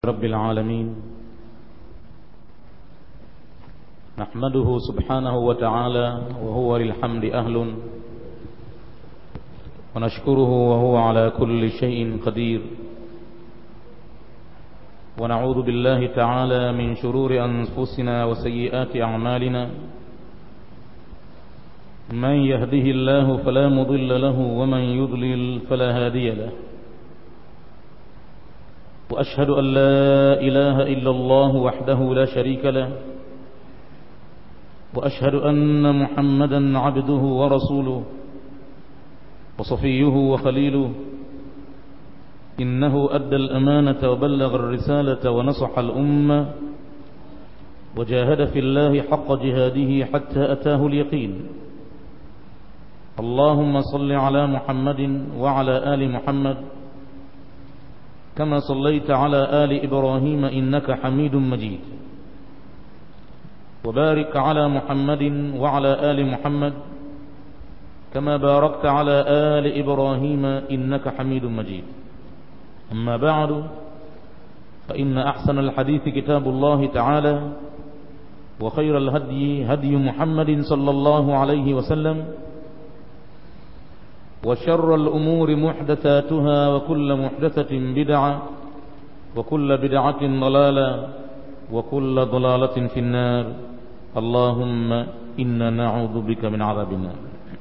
رب العالمين نحمده سبحانه وتعالى وهو للحمد أهل ونشكره وهو على كل شيء قدير ونعوذ بالله تعالى من شرور أنفسنا وسيئات أعمالنا من يهده الله فلا مضل له ومن يضلل فلا هادي له وأشهد أن لا إله إلا الله وحده لا شريك له وأشهد أن محمدا عبده ورسوله وصفيه وخليله إنه أدى الأمانة وبلغ الرسالة ونصح الأمة وجاهد في الله حق جهاده حتى أتاه اليقين اللهم صل على محمد وعلى آل محمد كما صليت على آل إبراهيم إنك حميد مجيد وبارك على محمد وعلى آل محمد كما باركت على آل إبراهيم إنك حميد مجيد أما بعد فإن أحسن الحديث كتاب الله تعالى وخير الهدي هدي محمد صلى الله عليه وسلم وشر الأمور محدثاتها وكل محدثة بدعة وكل بدعة ضلالة وكل ضلالة في النار اللهم إنا نعوذ بك من عذاب النار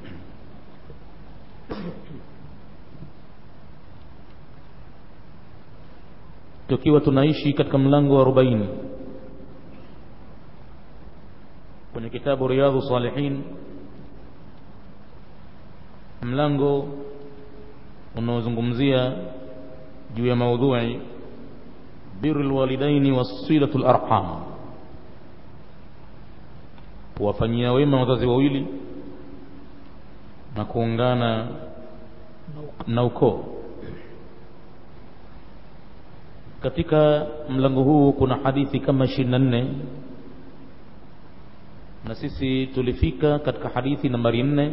tukiwa tunaishi katika mlango wa 40 kwenye kitabu riyadhu salihin mlango unaozungumzia juu ya maudhui birrul walidaini wasilatul arham kuwafanyia wema wazazi wawili na kuungana na ukoo katika mlango huu kuna hadithi kama 24 na sisi tulifika katika hadithi nambari 4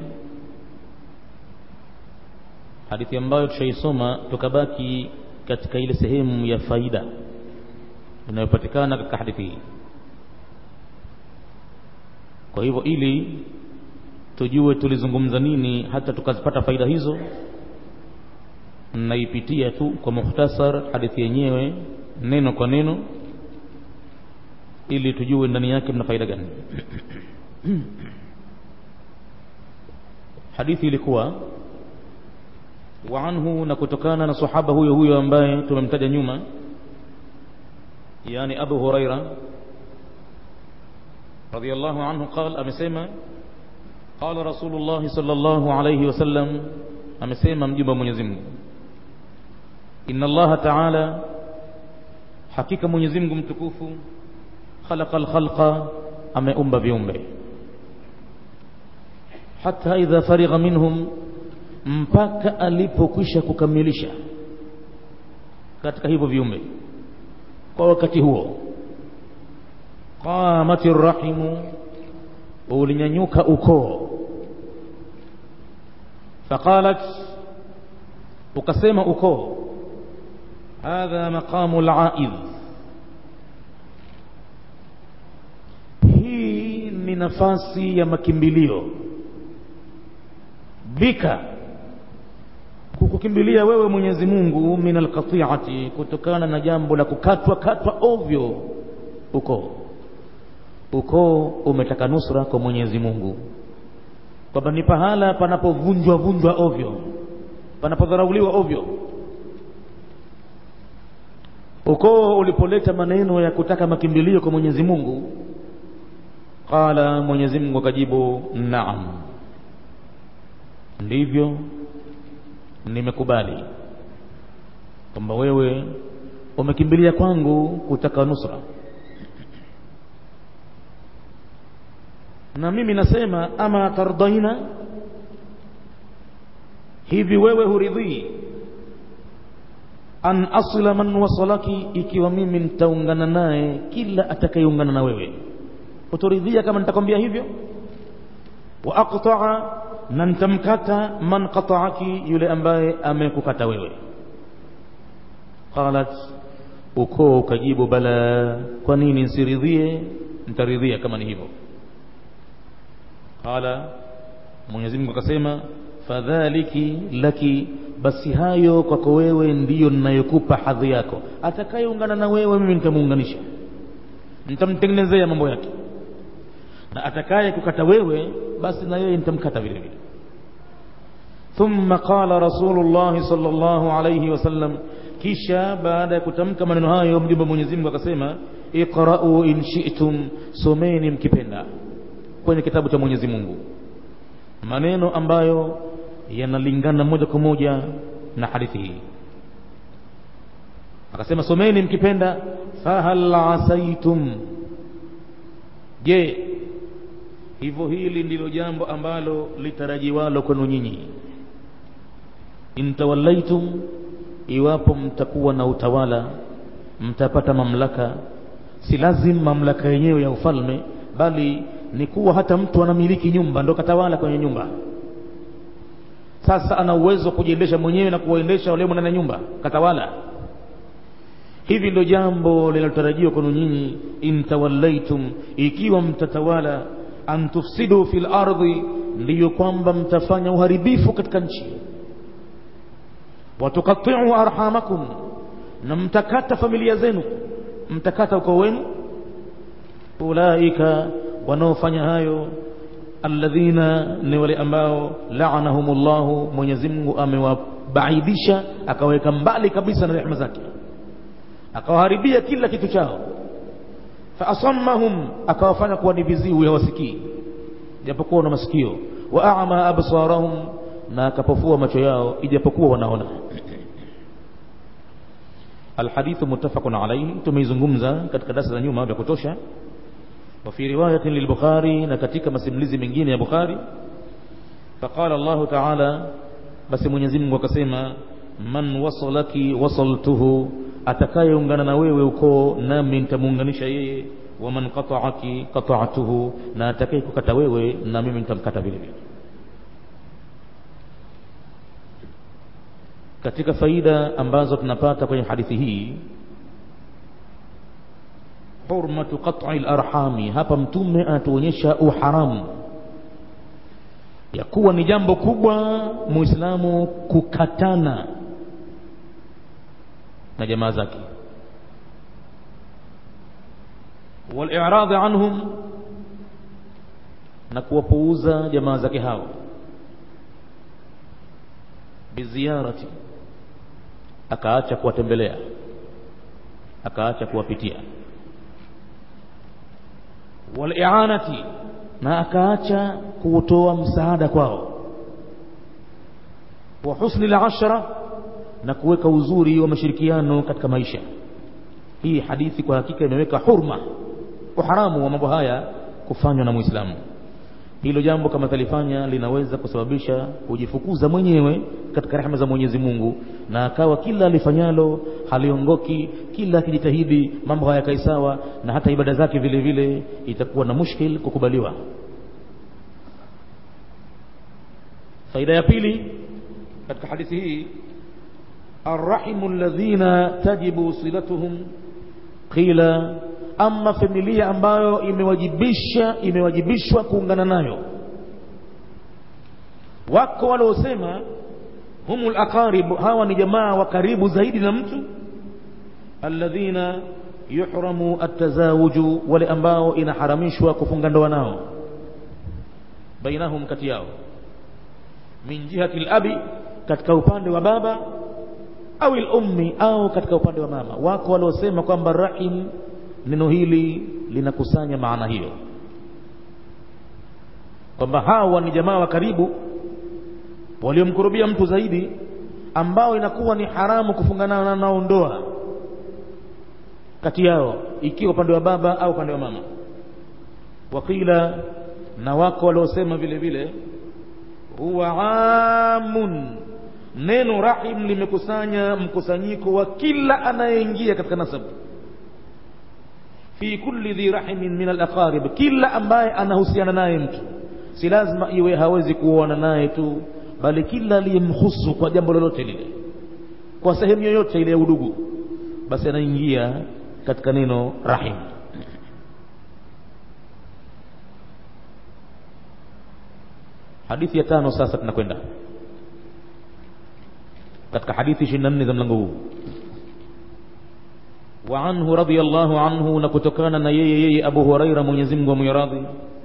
hadithi ambayo tushaisoma tukabaki katika ile sehemu ya faida inayopatikana katika hadithi hii kwa hivyo ili tujue tulizungumza nini hata tukazipata faida hizo naipitia tu kwa mukhtasar hadithi yenyewe neno kwa neno ili tujue ndani yake mna faida gani hadithi ilikuwa wa anhu na kutokana na sahaba huyo huyo ambaye tumemtaja nyuma yani Abu Huraira radiyallahu anhu قال amesema قال رسول الله صلى الله عليه وسلم amesema mjumbe wa Mwenyezi Mungu inna Allah ta'ala hakika Mwenyezi Mungu mtukufu khalaqal khalqa ameumba viumbe hata idha farigha minhum mpaka alipokwisha kukamilisha katika hivyo viumbe kwa wakati huo qamati rahimu ulinyanyuka ukoo faqalat ukasema ukoo hadha maqamu al-aidh hii ni nafasi ya makimbilio bika kukukimbilia wewe Mwenyezi Mungu min alqati'ati kutokana na jambo la kukatwa katwa ovyo uko uko umetaka nusra kwa Mwenyezi Mungu kwamba ni pahala panapovunjwa vunjwa ovyo panapodharauliwa ovyo ukoo ulipoleta maneno ya kutaka makimbilio kwa Mwenyezi Mungu qala Mwenyezi Mungu akajibu naam ndivyo nimekubali kwamba wewe umekimbilia kwangu kutaka nusra na mimi nasema ama tardaina hivi wewe huridhii an asila man wasalaki ikiwa mimi nitaungana naye kila atakayeungana na wewe utoridhia kama nitakwambia hivyo wa aqta'a na nitamkata man qata'aki yule ambaye amekukata wewe qalat ukoo ukajibu bala kwa nini nsiridhie ntaridhia kama ni hivyo qala mwenyezi mungu akasema fadhaliki laki basi hayo kwako wewe ndiyo ninayokupa hadhi yako atakayeungana na wewe mimi nitamuunganisha nitamtengenezea mambo yake na atakaye kukata wewe basi na yeye nitamkata vile vile ثم قال رسول الله صلى الله عليه وسلم kisha baada ya kutamka maneno hayo mjumbe Mwenyezi Mungu akasema iqra'u in shi'tum someni mkipenda kwenye kitabu cha Mwenyezi Mungu maneno ambayo yanalingana moja kwa moja na hadithi hii akasema someni mkipenda fahal asaitum je hivyo hili ndilo jambo ambalo litarajiwalo kwenu nyinyi intawallaitum iwapo mtakuwa na utawala mtapata mamlaka si lazim mamlaka yenyewe ya ufalme bali ni kuwa hata mtu anamiliki nyumba ndo katawala kwenye nyumba sasa ana uwezo wa kujiendesha mwenyewe na kuwaendesha wale ndani ya nyumba katawala hivi ndo jambo linalotarajiwa kwenu nyinyi intawallaitum ikiwa mtatawala an tufsidu fil ardhi ndiyo kwamba mtafanya uharibifu katika nchi watukatiu arhamakum na mtakata familia zenu mtakata ukoo wenu ulaika wanaofanya hayo alladhina ni wale ambao la'anahumullahu Mwenyezi Mungu amewabaidisha akaweka mbali kabisa na rehema zake akawaharibia kila kitu chao fa asammahum akawafanya kuwa ni viziwi hawasikii japokuwa na masikio wa a'ma absarahum na akapofua macho yao ijapokuwa wanaona alhadithu muttafaqun alayhi tumeizungumza katika darasa za nyuma vya kutosha وفي رواية للبخاري نكتك مسملزي من جين يا بخاري فقال الله تعالى بس من يزم وكسيما من وصلك وصلته atakayeungana na wewe uko nami nitamuunganisha yeye waman qata'aki qata'tuhu na atakaye kukata wewe na mimi nitamkata vile vile katika faida ambazo tunapata kwenye hadithi hii hurmatu qat'i al-arhami hapa mtume anatuonyesha uharamu ya kuwa ni jambo kubwa muislamu kukatana na jamaa zake wal-i'rad anhum na kuwapuuza jamaa zake hao biziarati akaacha kuwatembelea akaacha kuwapitia walianati na akaacha kutoa msaada kwao wa husni al-ashra na kuweka uzuri wa mashirikiano katika maisha hii hadithi kwa hakika imeweka hurma uharamu wa mambo haya kufanywa na muislamu hilo jambo kama talifanya linaweza kusababisha kujifukuza mwenyewe katika rehema za Mwenyezi Mungu na akawa kila alifanyalo haliongoki kila akijitahidi mambo hayakai sawa na hata ibada zake vile vile itakuwa na mushkil kukubaliwa faida ya pili katika hadithi hii arrahimu alladhina tajibu silatuhum qila ama familia ambayo imewajibisha imewajibishwa kuungana nayo wako waliosema humul aqarib hawa ni jamaa wa karibu zaidi na mtu alladhina yuhramu atazawuju wale ambao inaharamishwa kufunga ndoa nao bainahum kati yao min jihati al-abi katika upande wa baba au al-ummi au katika upande wa mama wako waliosema kwamba rahim neno hili linakusanya maana hiyo kwamba hawa ni jamaa wa karibu waliomkurubia mtu zaidi ambao inakuwa ni haramu kufungana nao ndoa kati yao ikiwa upande wa baba au upande wa mama wakila na wako waliosema vile vile huwa amun neno rahim limekusanya mkusanyiko wa kila anayeingia katika nasabu fi kulli dhi rahimin min al-aqarib kila ambaye anahusiana naye mtu si lazima iwe hawezi kuoana naye tu bali kila aliyemhusu kwa jambo lolote lile kwa sehemu yoyote ile ya udugu basi anaingia katika neno rahim hadithi ya tano sasa tunakwenda katika hadithi 24 za mlango huu wa anhu radiyallahu anhu na kutokana na yeye yeye Abu Huraira Mwenyezi Mungu amwiradhi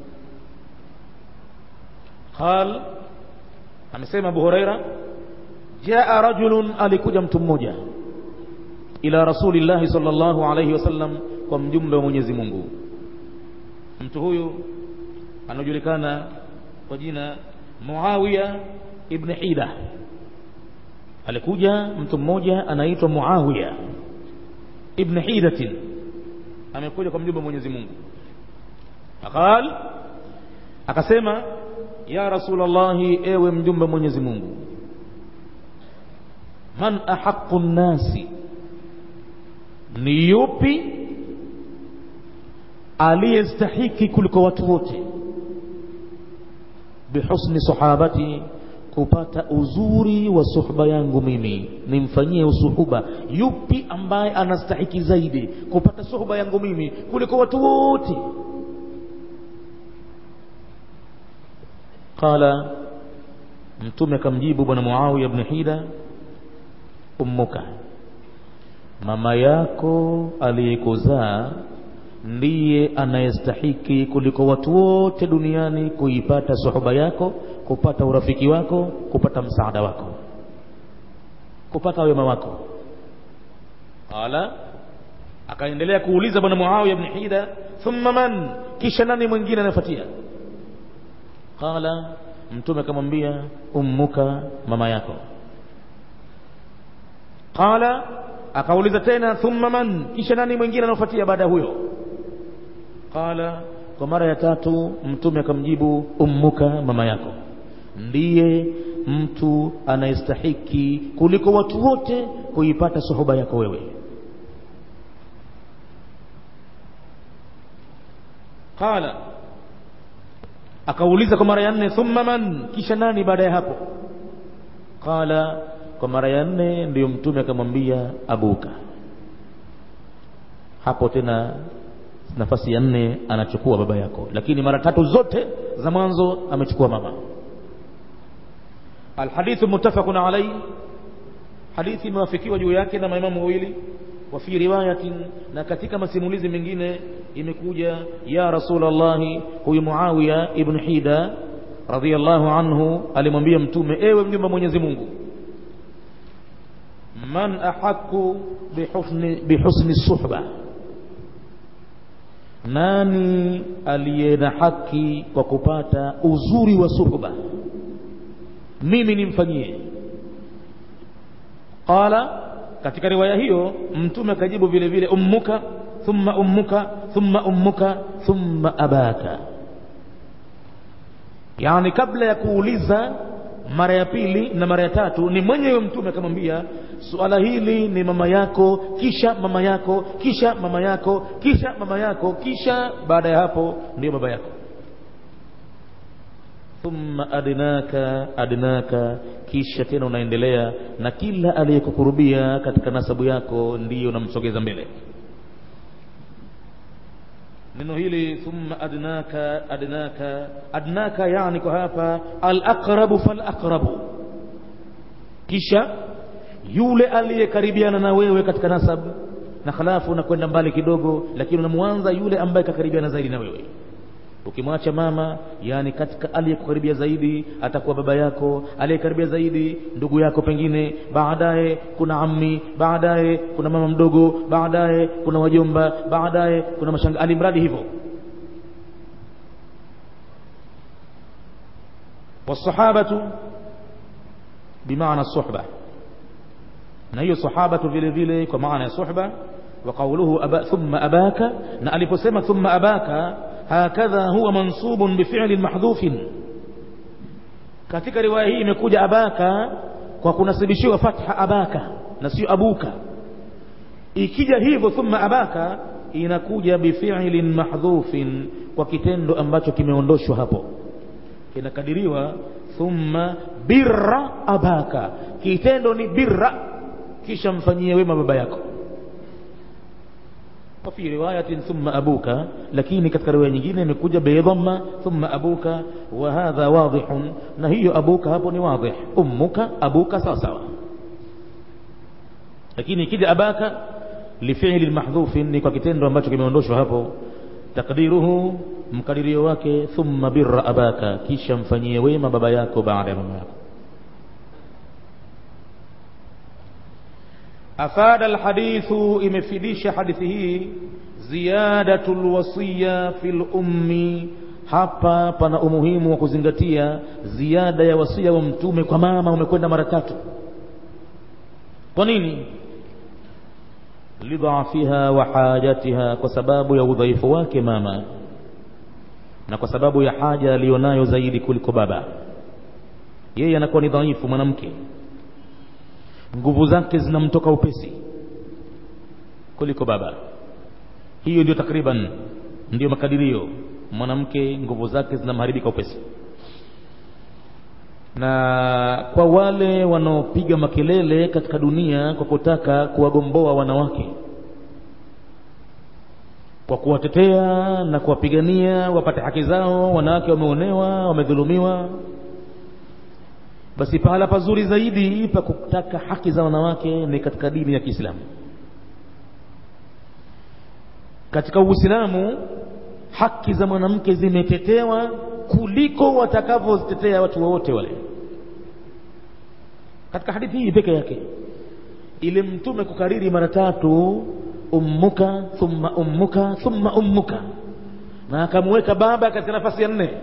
qal amesema Abu Huraira jaa rajulun alikuja mtu mmoja ila rasulillahi sallallahu alayhi wasallam kwa mjumbe wa Mwenyezi Mungu mtu huyu anajulikana kwa jina Muawiya ibn Hida alikuja mtu mmoja anaitwa Muawiya ibn Hidatin amekuja kwa mjumbe wa Mwenyezi Mungu akal akasema ya rasulallahi ewe mjumbe wa Mwenyezi Mungu man ahaqqu nnasi ni yupi aliyestahiki kuliko watu wote bihusni sahabati kupata uzuri wa suhba yangu mimi nimfanyie usuhuba yupi ambaye anastahiki zaidi kupata suhba yangu mimi kuliko watu wote qala mtume akamjibu bwana muawiya ibn hida ummuka mama yako aliyekuzaa ndiye anayestahiki kuliko watu wote duniani kuipata suhuba yako kupata urafiki wako kupata msaada wako kupata wema wako qala akaendelea kuuliza bwana muawiya ibn hida thumma man kisha nani mwingine anafuatia qala mtume akamwambia ummuka mama yako qala akauliza tena thumma man kisha nani mwingine anafuatia baada ya huyo qala kwa mara ya tatu mtume akamjibu ummuka mama yako ndiye mtu anayestahiki kuliko watu wote kuipata suhuba yako wewe qala akauliza kwa mara ya nne thumma man kisha nani baada ya hapo qala kwa mara ya nne ndiyo mtume akamwambia abuka hapo tena nafasi ya nne anachukua baba yako lakini mara tatu zote za mwanzo amechukua mama alhadithu muttafaqun alayhi hadithi imewafikiwa juu yake na maimamu wawili wa fi riwayatin na katika masimulizi mengine imekuja ya rasulallahi huyu muawiya ibn hida radhiyallahu anhu alimwambia mtume ewe mjumbe mwenyezi mungu man ahaku bihusni, bihusni suhba nani aliye na haki kwa kupata uzuri wa suhba mimi nimfanyie qala katika riwaya hiyo mtume akajibu vile vile ummuka thumma ummuka thumma ummuka thumma abaka yani kabla ya kuuliza mara ya pili na mara ya tatu ni mwenyewe mtume akamwambia suala hili ni mama yako kisha mama yako kisha mama yako kisha mama yako kisha baada ya hapo ndio baba yako thumma adnaka adnaka kisha tena unaendelea na kila aliyekukurubia katika nasabu yako ndiyo unamsogeza mbele neno hili thumma adnaka adnaka adnaka yani kwa hapa alaqrabu falaqrabu kisha yule aliyekaribiana na wewe katika nasab na khalafu unakwenda mbali kidogo lakini unamwanza yule ambaye kakaribiana zaidi na wewe ukimwacha mama yani katika aliyekukaribia zaidi atakuwa baba yako aliyekaribia zaidi ndugu yako pengine baadaye kuna ammi baadaye kuna mama mdogo baadaye kuna wajomba baadaye kuna mashanga alimradi hivyo wasahabatu bimaana suhba na hiyo sahabatu vile vile kwa maana ya suhba wa qawluhu aba, thumma abaka na aliposema thumma abaka hakadha huwa mansubun bifi'lin mahdhufin katika riwaya hii imekuja abaka kwa kunasibishiwa fatha abaka na sio abuka ikija hivyo thumma abaka inakuja bifi'lin mahdhufin kwa kitendo ambacho kimeondoshwa hapo kinakadiriwa thumma birra abaka kitendo ni birra kisha mfanyie wema baba yako wafi riwayatin thumma abuka lakini katika riwaya nyingine imekuja bidhamma thumma abuka wa hadha wadihun na hiyo abuka hapo ni wadih ummuka abuka sawa sawa lakini ikija abaka lifili mahdhufin ni kwa kitendo ambacho kimeondoshwa hapo takdiruhu mkadirio wake thumma birra abaka kisha mfanyie wema baba yako baada ya mama yako afada alhadithu imefidisha hadithi hii ziyadatu lwasiya fi lummi hapa pana umuhimu wa kuzingatia ziada ya wasia wa mtume kwa mama umekwenda mara tatu kwa nini lidhafiha wa hajatiha kwa sababu ya udhaifu wake mama na kwa sababu ya haja aliyonayo zaidi kuliko baba yeye anakuwa ni dhaifu mwanamke nguvu zake zinamtoka upesi kuliko baba hiyo ndio takriban ndio makadirio mwanamke nguvu zake zinamharibika upesi na kwa wale wanaopiga makelele katika dunia kwa kutaka kuwagomboa wanawake kwa kuwatetea na kuwapigania wapate haki zao wanawake wameonewa wamedhulumiwa basi pahala pazuri zaidi pa kutaka haki za wanawake ni katika dini ya Kiislamu katika Uislamu haki za mwanamke zimetetewa kuliko watakavyozitetea watu wowote wale katika hadithi hii peke yake ile mtume kukariri mara tatu ummuka thumma ummuka thumma ummuka na akamweka baba katika nafasi ya nne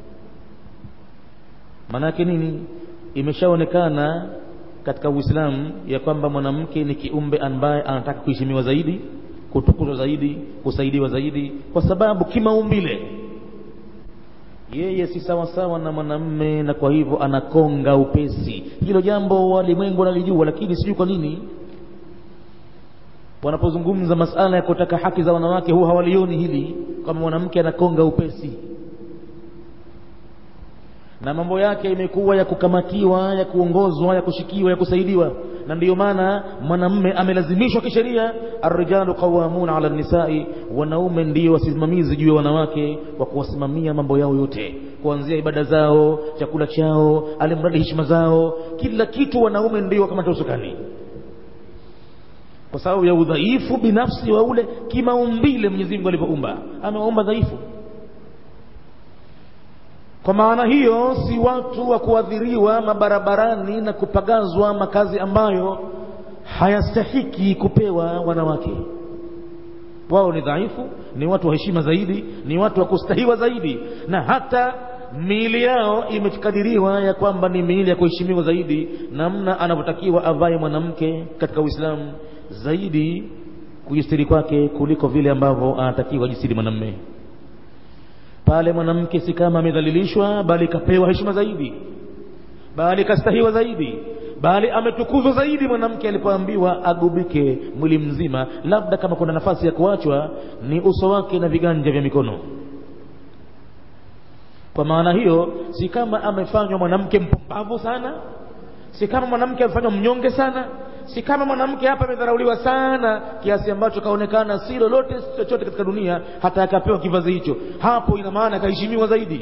maanake nini imeshaonekana katika uislamu ya kwamba mwanamke ni kiumbe ambaye anataka kuheshimiwa zaidi kutukuzwa zaidi kusaidiwa zaidi kwa sababu kimaumbile yeye si sawasawa na mwanamme na kwa hivyo anakonga upesi hilo jambo walimwengu wanalijua lakini sijui kwa nini wanapozungumza masala ya kutaka haki za wanawake huwa hawalioni hili kwamba mwanamke anakonga upesi na mambo yake imekuwa ya kukamatiwa ya kuongozwa ya kushikiwa ya kusaidiwa na ndiyo maana mwanamme amelazimishwa kisheria arrijalu qawamuna ala nisai wanaume ndio wasimamizi juu ya wanawake kwa kuwasimamia mambo yao yote kuanzia ibada zao chakula chao alimradi heshima zao kila kitu wanaume ndio wakamata usukani kwa sababu ya udhaifu binafsi wa ule kimaumbile Mwenyezi Mungu alivyoumba amewaumba dhaifu kwa maana hiyo si watu wa kuadhiriwa mabarabarani na kupagazwa makazi ambayo hayastahiki kupewa wanawake wao ni dhaifu ni watu wa heshima zaidi ni watu wa kustahiwa zaidi na hata miili yao imekadiriwa ya kwamba ni miili ya kuheshimiwa zaidi namna anavyotakiwa avae mwanamke katika uislamu zaidi kujistiri kwake kuliko vile ambavyo anatakiwa jistiri mwanamme pale mwanamke si kama amedhalilishwa bali kapewa heshima zaidi bali kastahiwa zaidi bali ametukuzwa zaidi mwanamke alipoambiwa agubike mwili mzima labda kama kuna nafasi ya kuachwa ni uso wake na viganja vya mikono kwa maana hiyo si kama amefanywa mwanamke mpumbavu sana si kama mwanamke amefanywa mnyonge sana si kama mwanamke hapa amedharauliwa sana kiasi ambacho kaonekana si lolote si chochote katika dunia hata akapewa kivazi hicho hapo ina maana akaheshimiwa zaidi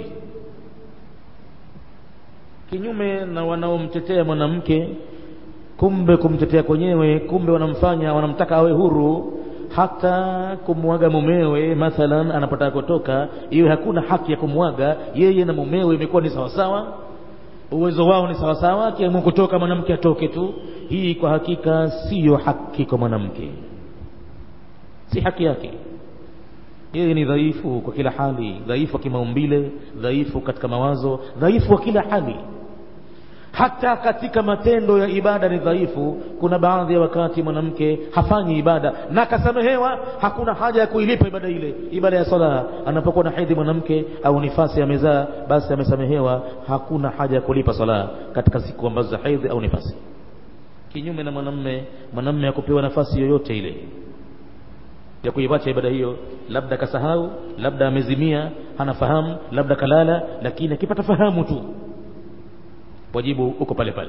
kinyume na wanaomtetea mwanamke kumbe kumtetea kwenyewe kumbe wanamfanya wanamtaka awe huru hata kumwaga mumewe mathalan anapotaka kutoka iwe hakuna haki ya kumwaga yeye na mumewe imekuwa ni sawasawa uwezo wao ni sawasawa akiamua kutoka mwanamke atoke tu hii kwa hakika siyo haki kwa mwanamke si haki yake yeye ni dhaifu kwa kila hali dhaifu wa kimaumbile dhaifu katika mawazo dhaifu wa kila hali hata katika matendo ya ibada ni dhaifu kuna baadhi ya wakati mwanamke hafanyi ibada na akasamehewa hakuna haja ya kuilipa ibada ile ibada ya sala anapokuwa na hedhi mwanamke au nifasi amezaa basi amesamehewa hakuna haja ya kulipa sala katika siku ambazo za hedhi au nifasi kinyume na mwanamme mwanamme akupewa nafasi yoyote ile ya kuiwacha ibada hiyo labda kasahau labda amezimia hanafahamu labda kalala lakini akipata fahamu tu wajibu uko pale pale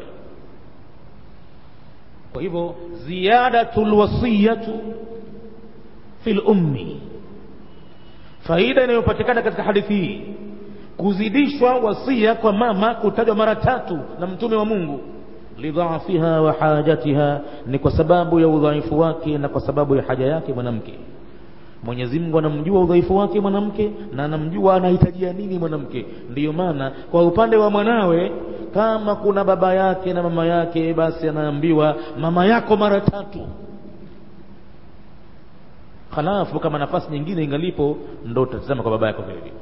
kwa hivyo ziyadatul wasiyatu fil ummi faida inayopatikana katika hadithi hii kuzidishwa wasia kwa mama kutajwa mara tatu na mtume wa mungu lidhaafiha wa hajatiha ni kwa sababu ya udhaifu wake na kwa sababu ya haja yake mwanamke mwenyezi mungu anamjua udhaifu wake mwanamke na anamjua anahitajia nini mwanamke ndiyo maana kwa upande wa mwanawe kama kuna baba yake na mama yake basi anaambiwa mama yako mara tatu halafu kama nafasi nyingine ingalipo ndo utatizama kwa baba yako vile vile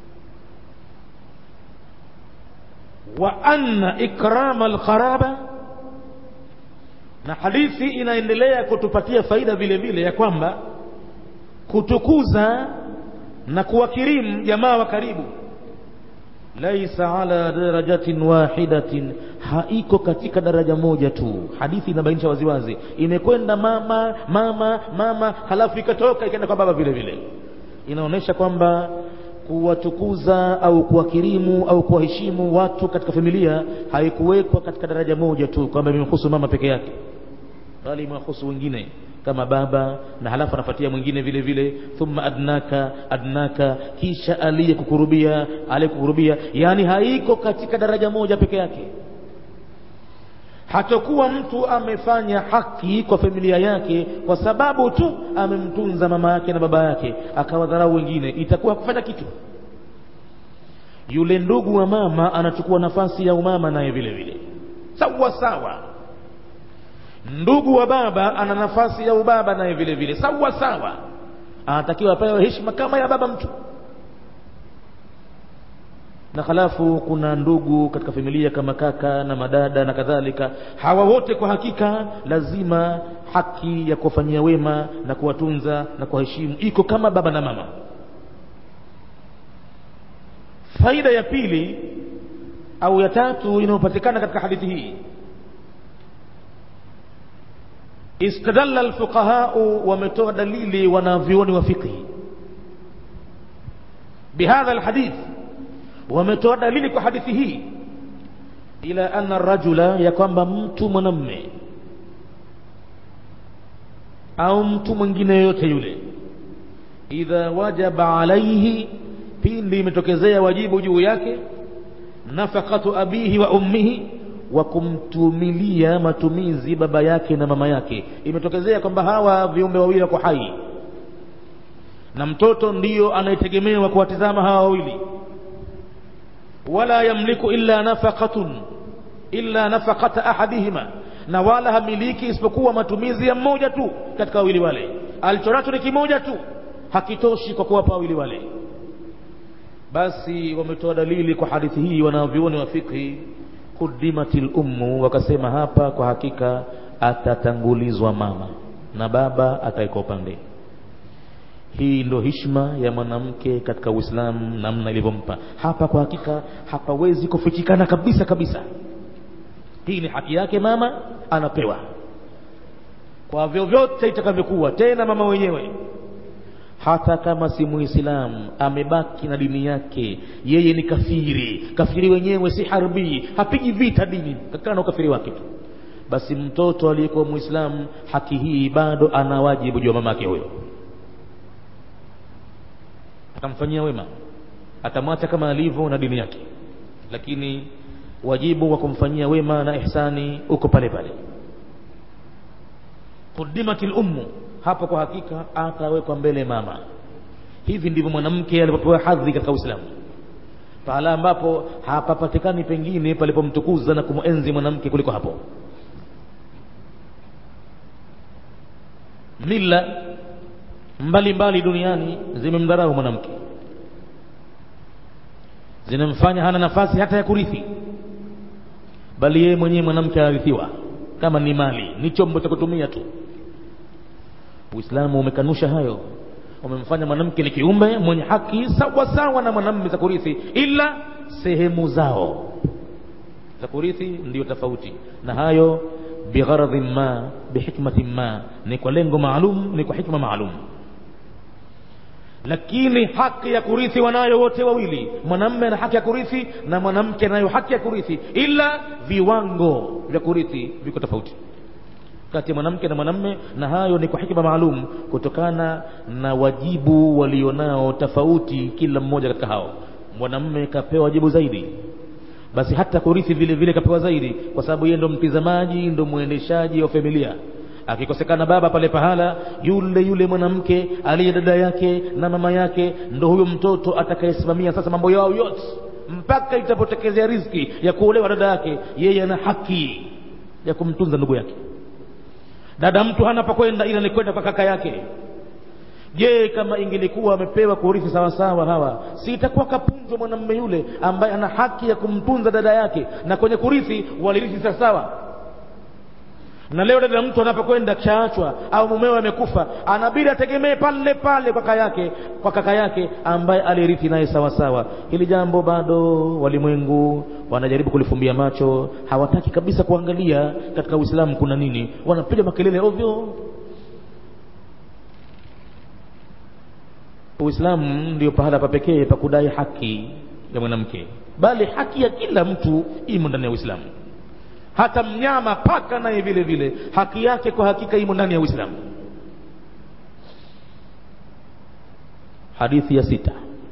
wa anna ikrama alqaraba na hadithi inaendelea kutupatia faida vile vile ya kwamba kutukuza na kuwakirimu jamaa wa karibu laisa ala darajatin wahidatin haiko katika daraja moja tu hadithi inabainisha waziwazi imekwenda mama mama mama halafu ikatoka ikaenda kwa baba vile vile inaonyesha kwamba kuwatukuza au kuwakirimu au kuwaheshimu watu katika familia haikuwekwa katika daraja moja tu kwamba imemhusu mama peke yake bali imewahusu wengine kama baba na halafu anafuatia mwingine vile vile thumma adnaka adnaka kisha aliyekukurubia aliyekukurubia yani haiko katika daraja moja peke yake hatakuwa mtu amefanya haki kwa familia yake kwa sababu tu amemtunza mama yake na baba yake akawadharau wengine itakuwa kufanya kitu yule ndugu wa mama anachukua nafasi ya umama naye vile vile sawa sawa ndugu wa baba ana nafasi ya ubaba naye vile vile sawa sawa anatakiwa apewe heshima kama ya baba mtu na halafu kuna ndugu katika familia kama kaka na madada na kadhalika hawa wote kwa hakika lazima haki ya kuwafanyia wema na kuwatunza na kuwaheshimu iko kama baba na mama faida ya pili au ya tatu inayopatikana katika hadithi hii istadalla alfuqahau wametoa dalili wanavyuoni wa fiqhi bihadha alhadith wametoa dalili kwa hadithi hii ila anna rajula ya kwamba mtu mwanamme au mtu mwingine yoyote yule idha wajaba alaihi pindi imetokezea wajibu juu yake nafaqatu abihi wa ummihi wa kumtumilia matumizi baba yake na mama yake imetokezea kwamba hawa viumbe wawili wako hai na mtoto ndiyo anayetegemewa kuwatizama hawa wawili wala yamliku illa nafaqatun illa nafaqata ahadihima na wala hamiliki isipokuwa matumizi ya mmoja tu katika wawili wale alichonacho ni kimoja tu hakitoshi kwa kuwapa wawili wale basi wametoa dalili kwa hadithi hii wanavyuoni wa fikhi kudimatil ummu wakasema hapa kwa hakika atatangulizwa mama na baba ataekwa upande hii ndo hishma ya mwanamke katika uislamu namna ilivyompa hapa kwa hakika hapawezi kufichikana kabisa kabisa hii ni haki yake mama anapewa kwa vyovyote itakavyokuwa tena mama wenyewe hata kama si muislamu amebaki na dini yake yeye ni kafiri kafiri wenyewe si harbii hapigi vita dini kakana na ukafiri wake tu basi mtoto aliyekuwa muislamu haki hii bado ana wajibu juu ya mamake huyo atamfanyia wema atamwacha kama alivyo na dini yake lakini wajibu wa kumfanyia wema na ihsani uko pale pale qudimatil ummu hapo kwa hakika atawekwa mbele mama hivi ndivyo mwanamke alipopewa hadhi katika uislamu pahala ambapo hapapatikani pengine palipomtukuza na kumwenzi mwanamke kuliko hapo mila mbalimbali duniani zimemdharau mwanamke zinamfanya hana nafasi hata ya kurithi bali yeye mwenyewe mwanamke anarithiwa kama ni mali ni chombo cha kutumia tu uislamu umekanusha hayo umemfanya mwanamke ni kiumbe mwenye haki sawa sawa na mwanamume za kurithi ila sehemu zao za kurithi ndiyo tofauti na hayo bigharadhin ma bihikmatin ma ni kwa lengo maalum ni kwa hikma maalum lakini haki ya kurithi wanayo wote wawili mwanamme ana haki ya kurithi na mwanamke anayo haki ya kurithi ila viwango vya kurithi viko tofauti kati ya mwanamke na mwanamme na hayo ni kwa hikma maalum kutokana na wajibu walionao tofauti kila mmoja katika hao mwanamme kapewa wajibu zaidi basi hata kurithi vile vile kapewa zaidi kwa sababu yeye ndo mtizamaji ndo mwendeshaji wa familia akikosekana baba pale pahala yule yule mwanamke aliye dada yake na mama yake ndo huyo mtoto atakayesimamia sasa mambo yao yote mpaka itapotekezea riziki ya kuolewa dada yake yeye ana haki ya kumtunza ndugu yake dada mtu hana pa kwenda ila ni kwenda kwa kaka yake je kama ingelikuwa amepewa kurithi sawasawa hawa si itakuwa kapunzwa mwanamume yule ambaye ana haki ya kumtunza dada yake na kwenye kurithi walirithi sawasawa na leo dada mtu anapokwenda kishaachwa au mumewe amekufa anabidi ategemee pale pale kwa kaka yake kwa kaka yake ambaye alirithi naye sawa sawa hili jambo bado walimwengu wanajaribu kulifumbia macho hawataki kabisa kuangalia katika uislamu kuna nini wanapiga makelele ovyo uislamu ndio pahala pa pekee pa kudai haki ya mwanamke bali haki ya kila mtu imo ndani ya uislamu hata mnyama paka naye vile vile haki yake kwa hakika imo ndani ya uislamu hadithi ya sita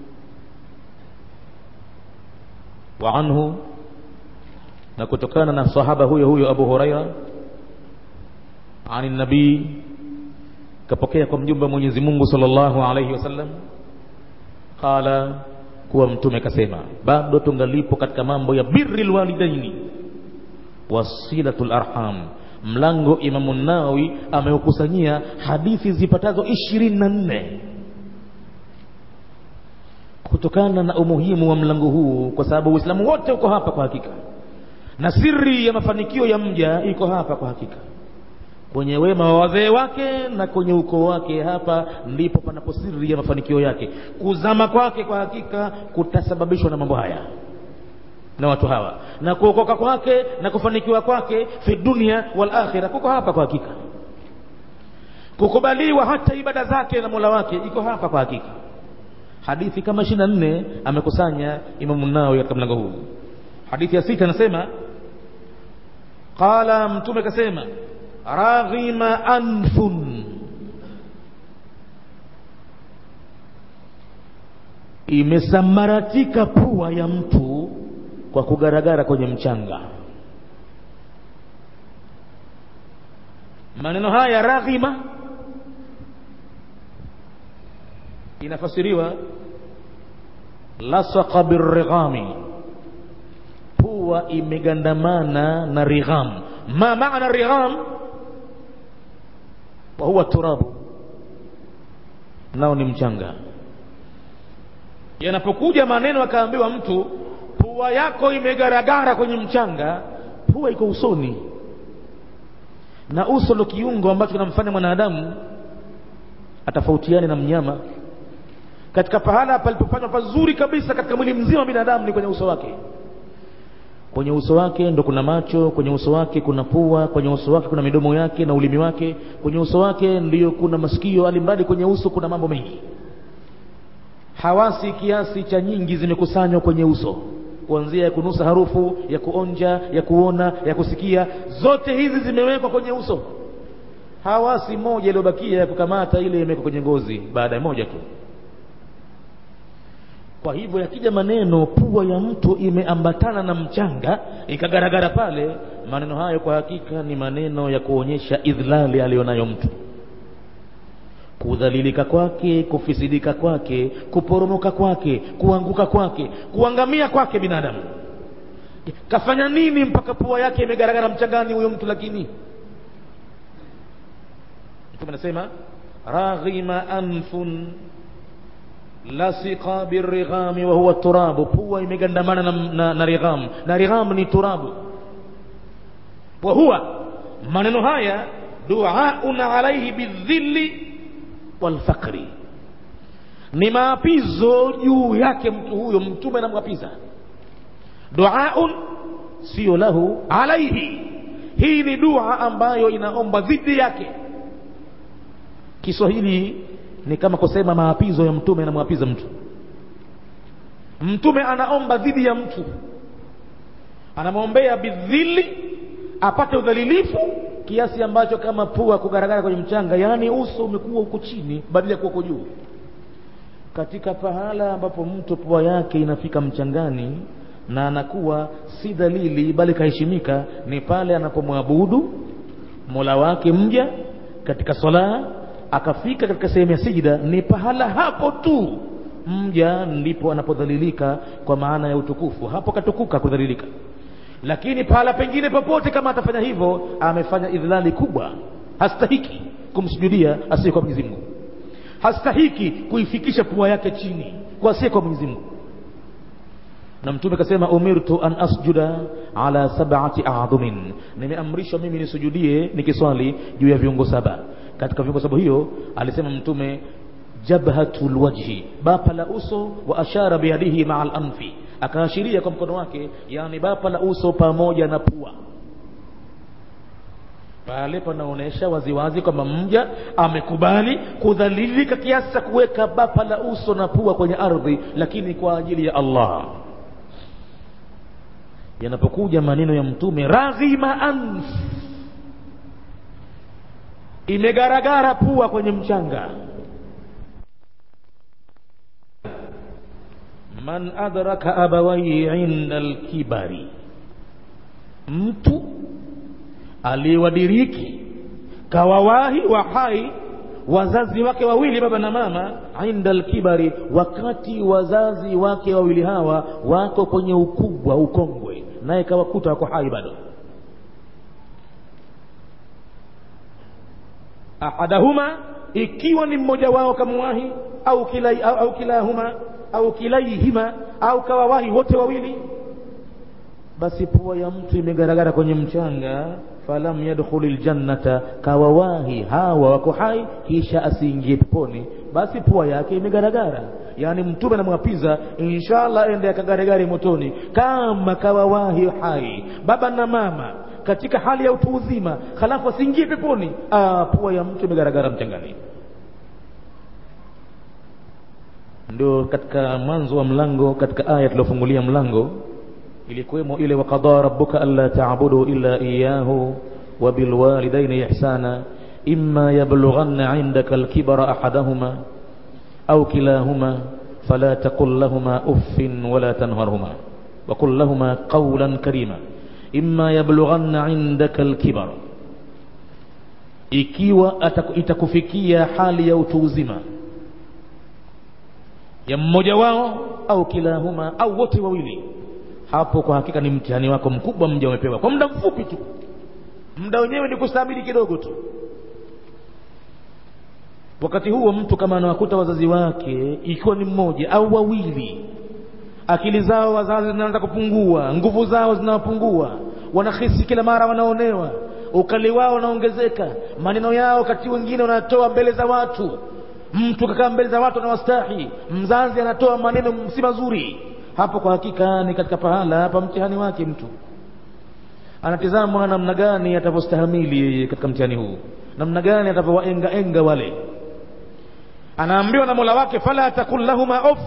wa anhu na kutokana na sahaba huyo huyo abu huraira ani nabii kapokea kwa mjumbe wa mwenyezi mungu sallallahu alaihi wasallam qala kuwa mtume kasema bado tungalipo katika mambo ya birri lwalidaini wasilatul arham mlango imamu nawawi ameukusanyia hadithi zipatazo ishirini na nne kutokana na umuhimu wa mlango huu kwa sababu uislamu wote uko hapa kwa hakika na siri ya mafanikio ya mja iko hapa kwa hakika kwenye wema wa wazee wake na kwenye ukoo wake hapa ndipo panapo siri ya mafanikio yake kuzama kwake kwa hakika kutasababishwa na mambo haya na watu hawa na kuokoka kwake na kufanikiwa kwake fi dunia wal akhira kuko hapa kwa hakika kukubaliwa hata ibada zake na mola wake iko hapa kwa hakika hadithi kama ishiri na nne amekusanya imamu nawawi katika mlango huu hadithi ya sita anasema qala mtume kasema raghima anfun imesambaratika pua ya mtu kwa kugaragara kwenye mchanga maneno haya raghima inafasiriwa lasaqa birrighami pua imegandamana na righam ma maana righam wa huwa turabu nao ni mchanga yanapokuja maneno akaambiwa mtu pua yako imegaragara kwenye mchanga pua iko usoni na uso ndo kiungo ambacho kinamfanya mwanadamu atafautiane na mnyama katika pahala palipofanywa pazuri kabisa katika mwili mzima wa binadamu ni kwenye uso wake kwenye uso wake ndo kuna macho kwenye uso wake kuna pua kwenye uso wake kuna midomo yake na ulimi wake kwenye uso wake ndiyo kuna masikio alimradi kwenye uso kuna mambo mengi hawasi kiasi cha nyingi zimekusanywa kwenye uso kuanzia ya kunusa harufu ya kuonja ya kuona ya kusikia zote hizi zimewekwa kwenye uso hawasi moja iliyobakia ya kukamata ile imewekwa kwenye ngozi baada ya moja tu kwa hivyo yakija maneno pua ya mtu imeambatana na mchanga ikagaragara pale maneno hayo kwa hakika ni maneno ya kuonyesha idhlali aliyonayo mtu kudhalilika kwake kufisidika kwake kuporomoka kwake kuanguka kwake kuangamia kwake binadamu kafanya nini mpaka pua yake imegaragara mchangani huyo mtu lakini mtume anasema raghima anfun lasika birighami wa huwa turabu pua imegandamana na, na, na righam na righam ni turabu wa huwa maneno haya duaun alaihi bidhilli walfaqri ni maapizo juu yake mtu huyo mtume anamwapiza duaun sio lahu alaihi hii ni dua ambayo inaomba dhidi yake kiswahili ni kama kusema maapizo ya mtume anamwapiza mtu mtume anaomba dhidi ya mtu anamwombea bidhili apate udhalilifu kiasi ambacho kama pua kugaragara kwenye mchanga yaani uso umekuwa huko chini badala ya kuwa huko juu katika pahala ambapo mtu pua yake inafika mchangani na anakuwa si dhalili bali kaheshimika ni pale anapomwabudu mola wake mja katika swala akafika katika sehemu ya sijida ni pahala hapo tu mja ndipo anapodhalilika kwa maana ya utukufu hapo katukuka kudhalilika lakini pahala pengine popote kama atafanya hivyo amefanya idhlali kubwa hastahiki kumsujudia asiye kwa Mwenyezi Mungu hastahiki kuifikisha pua yake chini kwa asiye kwa Mwenyezi Mungu na mtume akasema umirtu an asjuda ala sab'ati a'dhumin nimeamrishwa mimi nisujudie nikiswali juu ya viungo saba katika viungo saba hiyo alisema mtume jabhatul wajhi bapa la uso wa ashara biyadihi ma'a al-anfi akaashiria kwa mkono wake yani bapa la uso pamoja na pua pale panaonyesha waziwazi kwamba mja amekubali kudhalilika kiasi cha kuweka bapa la uso na pua kwenye ardhi lakini kwa ajili ya Allah yanapokuja maneno ya mtume raghima anf imegaragara pua kwenye mchanga man adraka abawai inda alkibari mtu aliyewadiriki kawawahi wa hai wazazi wake wawili baba na mama inda alkibari wakati wazazi wake wawili hawa wako kwenye ukubwa ukongwe naye kawakuta wako hai bado ahadahuma ikiwa ni mmoja wao kamwahi au kilai, au, au kilahuma au kilaihima au kawawahi wote wawili basi pua ya mtu imegaragara kwenye mchanga falam yadkhuli ljannata kawawahi hawa wako hai kisha asiingie peponi basi pua yake imegaragara yaani mtume anamwapiza inshallah ende akagaragare motoni kama kawawahi hai baba na mama katika hali ya utu uzima halafu asiingie peponi ah, pua ya mtu imegaragara mchangani ndio katika mwanzo wa mlango katika aya tuliofungulia mlango ilikuwemo ile waqada rabbuka alla ta'budu illa iyyahu wa bil walidayni ihsana imma yablughanna 'indaka al-kibara ahaduhuma aw kilahuma fala taqul lahumā uffin wala tanharhuma wa qul lahumā qawlan karima imma yablughanna 'indaka al-kibara ikiwa itakufikia hali ya utu uzima ya mmoja wao au kilahuma au wote wawili hapo kwa hakika ni mtihani wako mkubwa mja umepewa kwa muda mfupi tu muda wenyewe ni kustahimili kidogo tu wakati huo mtu kama anawakuta wazazi wake ikiwa ni mmoja au wawili akili zao wazazi zinaanza kupungua nguvu zao zinawapungua wanahisi kila mara wanaonewa ukali wao unaongezeka maneno yao wakati wengine wanatoa mbele za watu mtu kakaa mbele za watu anawastahi mzazi anatoa maneno si mazuri hapo kwa hakika ni katika pahala hapa mtihani wake mtu anatizama namna gani atavyostahamili katika mtihani huu namna gani atavyowaenga enga wale anaambiwa na mola wake fala takul lahuma off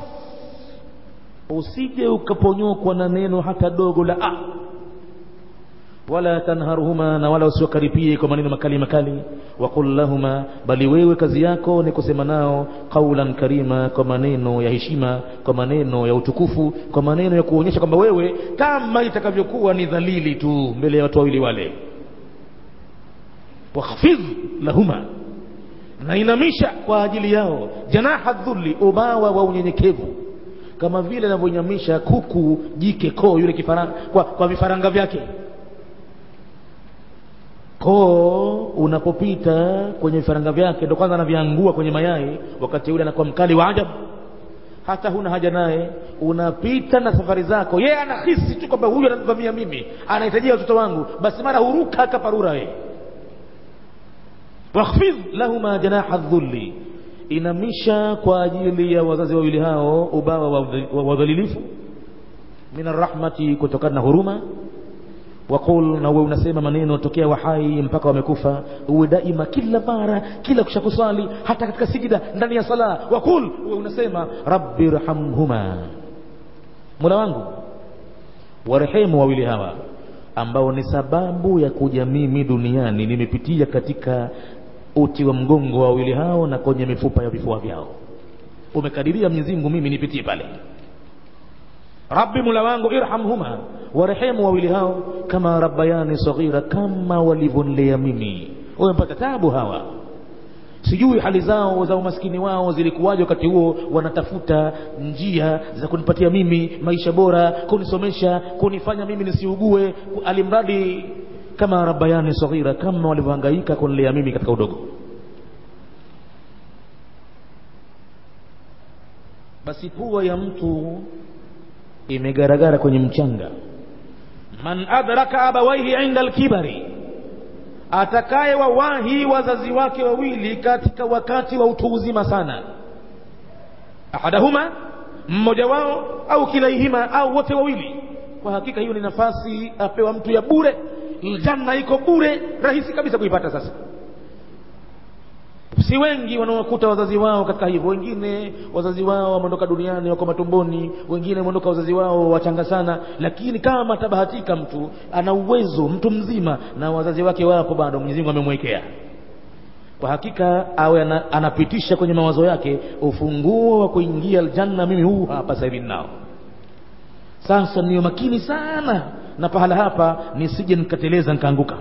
usije ukaponyokwa na neno hata dogo la ah wala tanharhuma na wala usiwakaripie kwa maneno makali makali waqul lahuma bali wewe kazi yako ni kusema nao qaulan karima kwa maneno ya heshima kwa maneno ya utukufu kwa maneno ya kuonyesha kwamba wewe kama itakavyokuwa ni dhalili tu mbele ya watu wawili wale wakhfidh lahuma na inamisha kwa ajili yao janaha dhulli ubawa wa unyenyekevu kama vile anavyonyamisha kuku jike koo yule kifaranga kwa, kwa vifaranga vyake koo unapopita kwenye vifaranga vyake ndo kwanza anaviangua kwenye mayai wakati ule anakuwa mkali wa ajabu hata huna haja naye unapita na safari zako yeye anahisi tu kwamba huyu ananivamia mimi anahitajia watoto wangu basi mara huruka akaparura yeye wakhfidh lahuma janaha dhulli inamisha kwa ajili ya wazazi wawili hao ubawa wa wadhalilifu min arrahmati kutokana na huruma waqul na wewe unasema maneno tokea wahai mpaka wamekufa uwe daima kila mara kila kushakuswali hata katika sijida ndani ya sala waqul wewe unasema rabbi rhamhuma mola wangu warehemu wawili hawa ambao ni sababu ya kuja mimi duniani nimepitia katika uti wa mgongo wa wawili hao na kwenye mifupa ya vifua vyao umekadiria Mwenyezi Mungu mimi nipitie pale rabbi mula wangu irhamhuma warehemu wawili hao kama rabbayani saghira kama walivyonilea mimi wamepata tabu hawa sijui hali zao za umaskini wao zilikuwaje wakati huo wanatafuta njia za kunipatia mimi maisha bora kunisomesha kunifanya mimi nisiugue alimradi kama rabbayani saghira kama walivyohangaika kunilea mimi katika udogo basi pua ya mtu imegaragara kwenye mchanga man adraka abawaihi inda alkibari atakaye wawahi wazazi wake wawili katika wakati wa utu uzima sana ahadahuma mmoja wao au kilaihima au wote wawili kwa hakika hiyo ni nafasi apewa mtu ya bure janna iko bure rahisi kabisa kuipata sasa si wengi wanaokuta wazazi wao katika hivyo wengine wazazi wao wameondoka duniani wako matumboni wengine wameondoka wazazi wao wachanga sana lakini kama atabahatika mtu ana uwezo mtu mzima na wazazi wake wapo bado Mwenyezi Mungu amemwekea kwa hakika awe ana, anapitisha kwenye mawazo yake ufunguo wa kuingia aljanna mimi huu hapa sasa hivi nao sasa niyo makini sana na pahala hapa nisije nikateleza nikaanguka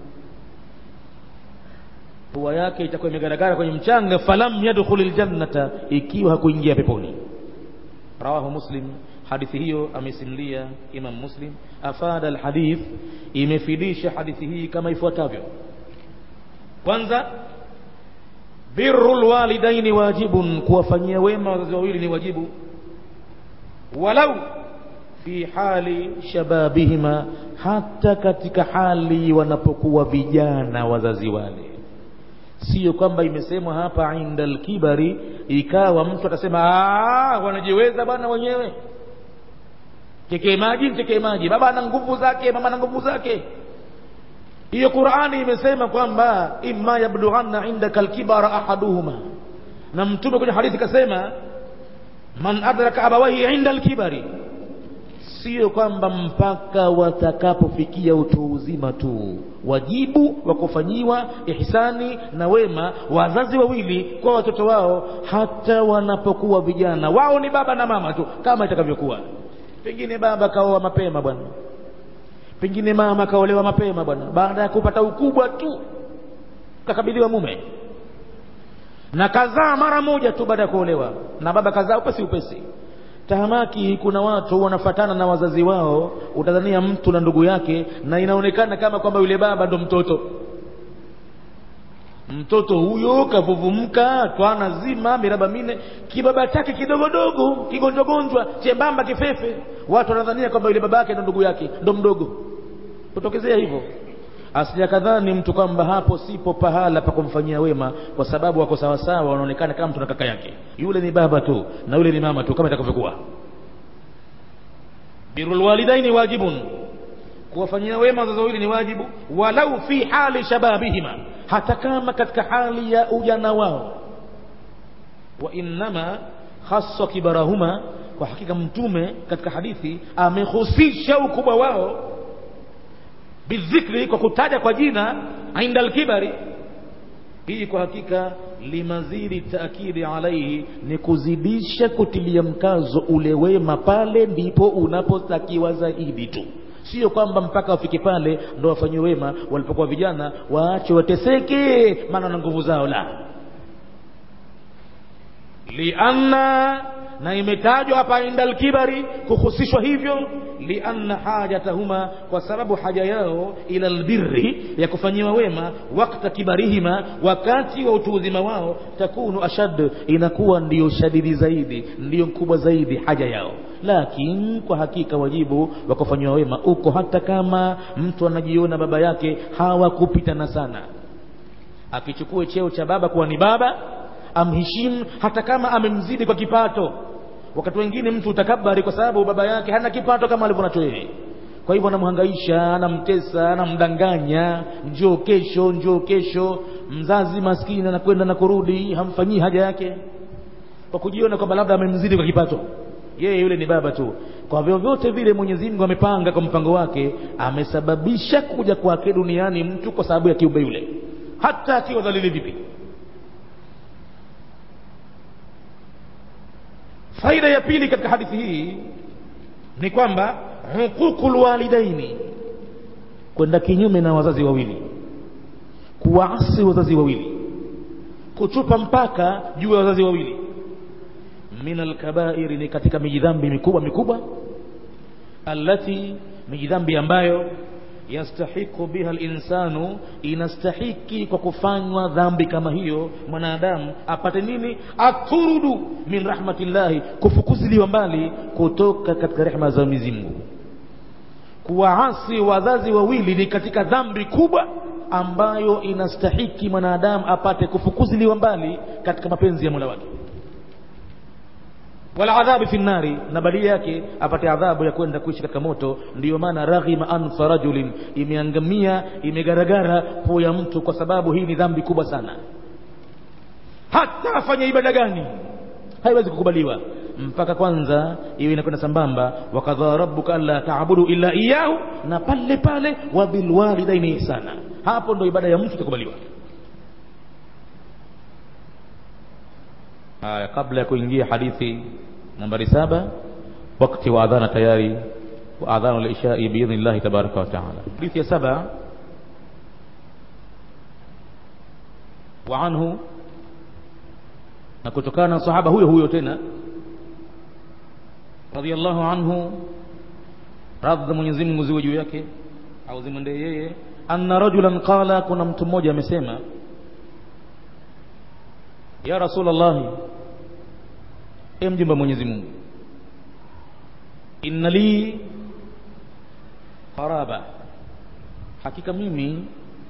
pua yake itakuwa imegaragara kwenye mchanga falam yadkhul ljannata ikiwa hakuingia peponi rawahu muslim hadithi hiyo amesimulia imam muslim afada alhadith imefidisha hadithi hii kama ifuatavyo kwanza birru lwalidaini wajibun kuwafanyia wema wazazi wawili ni wajibu walau fi hali shababihima hata katika hali wanapokuwa vijana wazazi wale sio kwamba imesemwa hapa inda alkibari ikawa mtu atasema wanajiweza bwana wenyewe tekee maji tekee maji baba ana nguvu zake mama ana nguvu zake hiyo qurani imesema kwamba imma yablughanna indaka alkibara ahaduhuma na mtume kwenye hadithi kasema man adraka abawaihi inda alkibari sio kwamba mpaka watakapofikia utu uzima tu wajibu wa kufanyiwa ihsani na wema wazazi wawili kwa watoto wao hata wanapokuwa vijana wao ni baba na mama tu kama itakavyokuwa pengine baba kaoa mapema bwana pengine mama kaolewa mapema bwana baada ya kupata ukubwa tu kakabidhiwa mume na kazaa mara moja tu baada ya kuolewa na baba kazaa upesi upesi tahamaki kuna watu wanafatana na wazazi wao utadhania mtu na ndugu yake na inaonekana kama kwamba yule baba ndo mtoto mtoto huyo kavuvumka twana zima miraba mine kibaba chake kidogodogo kigonjwagonjwa chembamba kifefe watu wanadhania kwamba yule baba yake ndo ndugu yake ndo mdogo kutokezea hivyo asija kadhani mtu kwamba hapo sipo pahala pa kumfanyia wema kwa sababu wako sawasawa wanaonekana kama mtu na kaka yake yule ni baba tu na yule ni mama tu kama itakavyokuwa birrul walidaini wajibun kuwafanyia wema wazazi wawili ni wajibu walau fi hali shababihima hata kama katika hali ya ujana wao wa innama khassa kibarahuma kwa hakika mtume katika hadithi amehusisha ukubwa wao bidhikri kwa kutaja kwa jina inda alkibari hii kwa hakika limazidi taakidi alaihi ni kuzidisha kutilia mkazo ule wema pale ndipo unapotakiwa zaidi tu sio kwamba mpaka wafike pale ndo wafanyiwe wema walipokuwa vijana waache wateseke maana na nguvu zao la lianna na imetajwa hapa inda alkibari kuhusishwa hivyo lianna hajatahuma kwa sababu haja yao ila albirri ya kufanyiwa wema wakta kibarihima wakati wa utu uzima wao takunu ashad inakuwa ndiyo shadidi zaidi ndiyo mkubwa zaidi haja yao lakini kwa hakika wajibu wa kufanyiwa wema uko hata kama mtu anajiona baba yake hawakupitana sana akichukue cheo cha baba kuwa ni baba amheshimu hata kama amemzidi kwa kipato wakati wengine mtu utakabari kwa sababu baba yake hana kipato kama alivyo nacho yeye kwa hivyo anamhangaisha anamtesa anamdanganya njoo kesho njoo kesho mzazi maskini anakwenda na kurudi hamfanyii haja yake kwa kujiona kwamba labda amemzidi kwa kipato yeye yule ni baba tu kwa vyovyote vile mwenyezi mungu amepanga kwa mpango wake amesababisha kuja kwake duniani mtu kwa sababu ya kiumbe yule hata akiwa dhalili vipi faida ya pili katika hadithi hii ni kwamba huququ lwalidaini kwenda kinyume na wazazi wawili kuwaasi wazazi wawili kuchupa mpaka juu ya wazazi wawili min alkabairi ni katika mijidhambi mikubwa mikubwa allati mijidhambi ambayo yastahiqu biha linsanu inastahiki kwa kufanywa dhambi kama hiyo mwanadamu apate nini aturudu min rahmatillahi kufukuziliwa mbali kutoka katika rehma za mwenyezi mungu kuwaasi wazazi wawili ni katika dhambi kubwa ambayo inastahiki mwanadamu apate kufukuziliwa mbali katika mapenzi ya mola wake waladhabi fi nnari na badili yake apate adhabu ya kwenda kuishi katika moto ndiyo maana raghima anfa rajulin imeangamia imegaragara pua ya mtu kwa sababu hii ni dhambi kubwa sana hata afanye ibada gani haiwezi kukubaliwa mpaka kwanza iwe inakwenda sambamba wakadhaa rabbuka alla taabudu illa iyahu na pale pale wabilwalidaini ihsana hapo ndo ibada ya mtu itakubaliwa haya kabla ya kuingia hadithi nambari saba wakati wa adhana tayari wa adhanu lishai biidhni llahi tabaraka wa taala hadithi ya saba wa anhu na kutokana na sahaba huyo huyo tena radhiallahu anhu radhi mwenyezi mungu ziwe juu yake au zimwendee yeye anna rajulan qala kuna mtu mmoja amesema ya rasulllahi e mjumba mwenyezi mungu inna li qaraba hakika mimi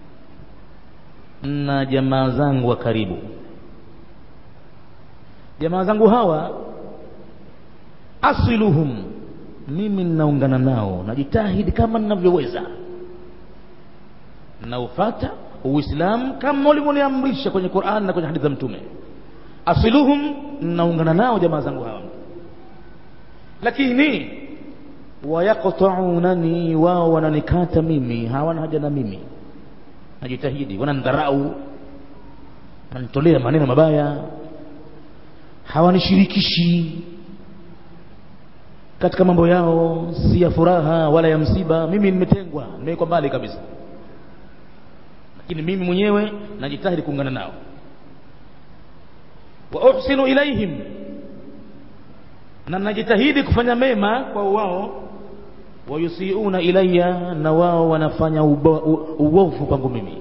na jamaa zangu wa karibu jamaa zangu hawa asiluhum mimi ninaungana nao najitahidi kama ninavyoweza naufata uislamu kama ulivyoniamrisha kwenye quran na kwenye hadithi za mtume asiluhum naungana nao jamaa zangu hawa lakini wayaqtaunani wao wananikata mimi hawana haja na mimi najitahidi wanandharau wananitolea maneno mabaya hawanishirikishi katika mambo yao si ya furaha wala ya msiba mimi nimetengwa nimewekwa mbali kabisa lakini mimi mwenyewe najitahidi kuungana nao wa uhsinu ilaihim na najitahidi kufanya mema kwa wao wayusiuna ilaya na wao wanafanya uovu kwangu mimi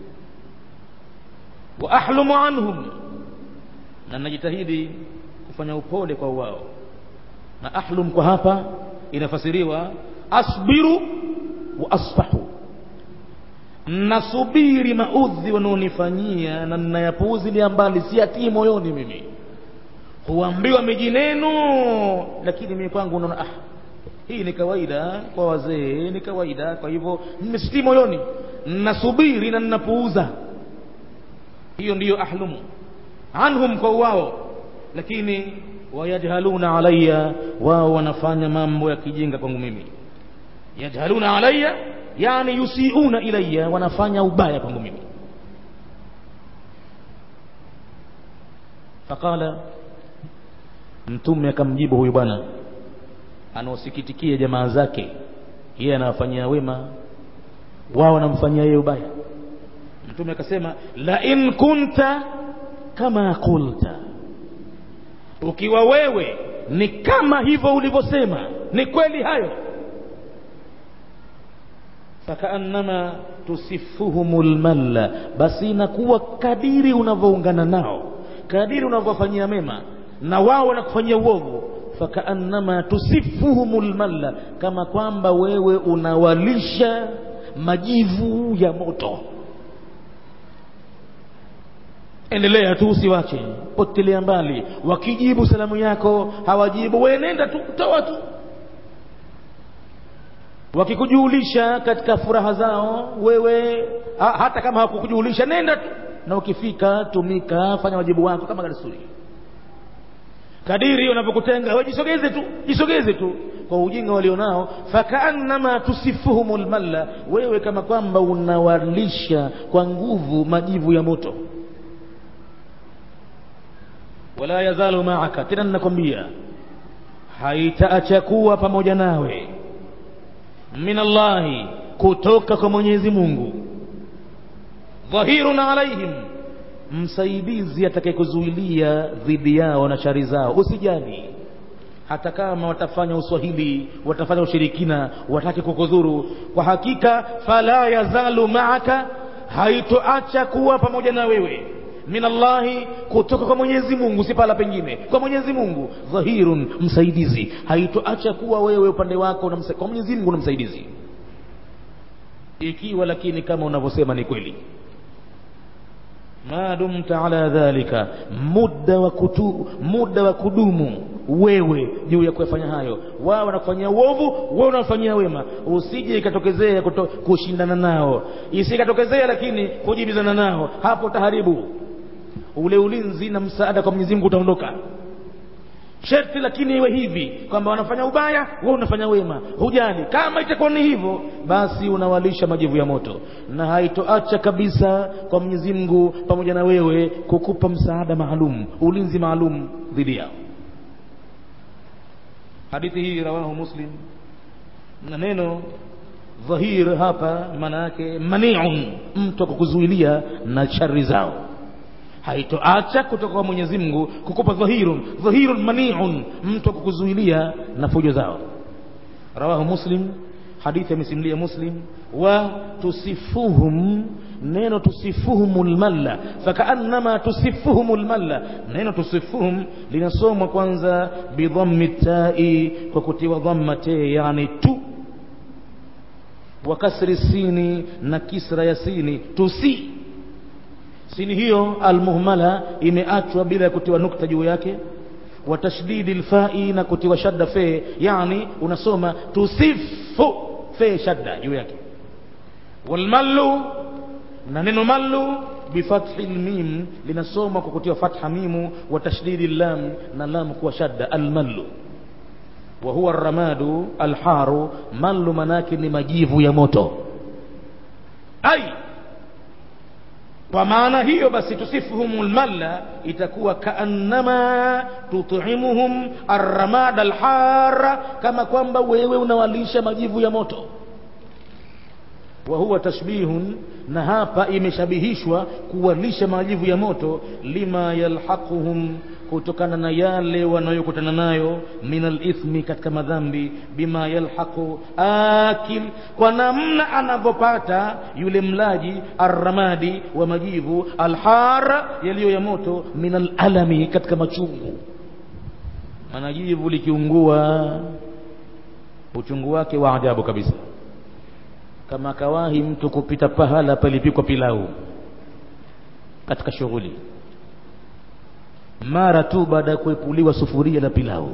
wa ahlumu anhum na najitahidi kufanya upole kwa wao na ahlum kwa hapa inafasiriwa asbiru wa asfahu nasubiri maudhi wanaonifanyia na ninayapuuzilia mbali siatii moyoni mimi huambiwa miji neno lakini mimi kwangu unaona ah hii ni kawaida kwa wazee ni kawaida kwa hivyo nimesitii moyoni nasubiri na ninapuuza hiyo ndiyo ahlumu anhum kwa wao lakini wayajhaluna alaya wao wanafanya mambo ya kijinga kwangu mimi yajhaluna alaya yani yusiuna ilaya wanafanya ubaya kwangu mimi faqala mtume akamjibu huyu bwana anaosikitikia jamaa zake yeye anawafanyia wema wao wanamfanyia yeye ubaya mtume akasema la in kunta kama qulta ukiwa wewe ni kama hivyo ulivyosema ni kweli hayo fakaannama tusifuhumu lmalla basi inakuwa kadiri unavyoungana nao kadiri unavyofanyia mema na wao wanakufanyia uovu fakaannama tusifuhumu lmalla kama kwamba wewe unawalisha majivu ya moto endelea tu usiwache potelea mbali wakijibu salamu yako hawajibu wewe nenda tu toa tu wakikujulisha katika furaha zao wewe ha, hata kama hawakukujulisha nenda tu na ukifika tumika fanya wajibu wako kama desturi kadiri wanavyokutenga wewe jisogeze tu jisogeze tu kwa ujinga walionao fakaannama tusifuhum lmalla wewe kama kwamba unawalisha kwa nguvu majivu ya moto wala yazalu maaka tena ninakwambia haitaacha kuwa pamoja nawe min allahi kutoka kwa mwenyezi mungu dhahirun alaihim msaidizi atakayekuzuilia dhidi yao na shari zao usijali hata kama watafanya uswahili watafanya ushirikina watake kukudhuru kwa hakika fala yazalu maaka haitoacha kuwa pamoja na wewe min allahi kutoka kwa mwenyezi mungu si pala pengine kwa mwenyezi mungu dhahirun msaidizi haitoacha kuwa wewe upande wako na kwa mwenyezi mungu na msaidizi ikiwa lakini kama unavyosema ni kweli ma dumta ala dhalika muda wa kutu, muda wa kudumu wewe juu ya kuyafanya hayo wao wanakufanyia uovu wewe unafanyia wema usije ikatokezea kushindana nao isikatokezea lakini kujibizana nao hapo utaharibu ule ulinzi na msaada kwa Mwenyezi Mungu utaondoka sharti lakini iwe hivi kwamba wanafanya ubaya wewe unafanya wema hujali kama itakuwa ni hivyo basi unawalisha majivu ya moto na haitoacha kabisa kwa Mwenyezi Mungu pamoja na wewe kukupa msaada maalum ulinzi maalum dhidi yao hadithi hii rawahu muslim na neno dhahir hapa maana yake maniun mtu akukuzuilia na shari zao haitoacha kutoka kwa Mwenyezi Mungu kukupa dhahirun dhahirun maniun mtu akukuzuilia na fujo zao rawahu muslim hadithi amesimulia muslim wa tusifuhum neno tusifuhum lmalla fakaannama tusifuhum lmalla neno tusifuhum linasomwa kwanza bidhammi tai kwa kutiwa dhamma te yani tu wa kasri sini na kisra ya sini tusi sini hiyo almuhmala imeachwa bila ya kutiwa nukta juu yake wa tashdidi lfai na kutiwa shadda fe yani unasoma tusifu fe shadda juu yake walmallu na neno mallu bifathi lmim linasoma kwa kutiwa fatha mimu wa tashdidi lam na lam kuwa shadda almallu wa huwa ramadu alharu mallu manake ni majivu ya moto ai kwa maana hiyo basi tusifuhum lmalla itakuwa kaannama tutimuhum arramada alhara kama kwamba wewe unawalisha majivu ya moto wa huwa tashbihun na hapa imeshabihishwa kuwalisha majivu ya moto lima yalhaquhum kutokana na yale wanayokutana nayo min alithmi katika madhambi bima yalhaqu akil kwa namna anavyopata yule mlaji arramadi wa majivu alhara yaliyo ya moto min alalami katika machungu maana jivu likiungua uchungu wake wa ajabu kabisa kama kawahi mtu kupita pahala palipikwa pilau katika shughuli mara tu baada ya kuepuliwa sufuria la pilau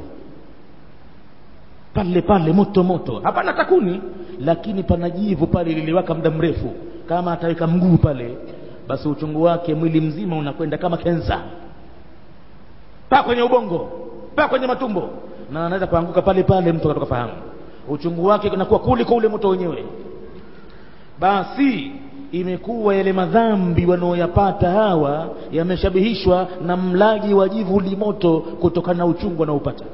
pale pale moto moto hapana takuni lakini pana jivu pale liliwaka muda mrefu kama ataweka mguu pale basi uchungu wake mwili mzima unakwenda kama kensa pa kwenye ubongo pa kwenye matumbo na anaweza kuanguka pale pale mtu akatoka fahamu uchungu wake unakuwa kuliko ule moto wenyewe basi imekuwa yale madhambi wanaoyapata hawa yameshabihishwa na mlaji wa jivu limoto kutokana na uchungu anaopata